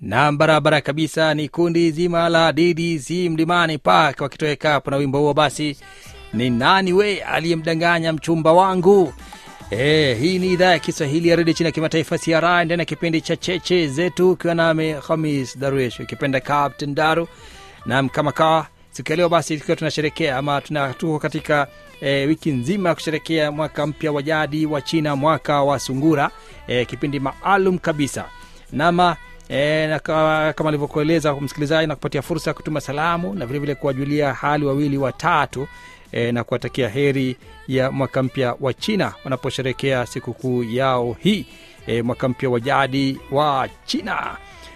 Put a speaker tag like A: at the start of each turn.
A: na barabara kabisa ni kundi zima la ddc mlimani park wakitoweka hapo na wimbo huo basi ni nani we aliyemdanganya mchumba wangu E, hii ni idhaa ya kiswahili ya redio chini ya kimataifa cri ndani ya kipindi cha cheche zetu ukiwa nami hamis daruesh ukipenda captain daru nam kama kawa siku ya leo basi tukiwa tunasherekea ama tuna tuko katika e, wiki nzima ya kusherekea mwaka mpya wa jadi wa china mwaka wa sungura e, kipindi maalum kabisa nama E, na ka- kama alivyokueleza msikilizaji na kupatia fursa ya kutuma salamu na vilevile kuwajulia hali wawili watatu e, na kuwatakia heri ya mwaka mpya wa china wanaposherekea sikukuu yao hii e, mwaka mpya wa jadi wa china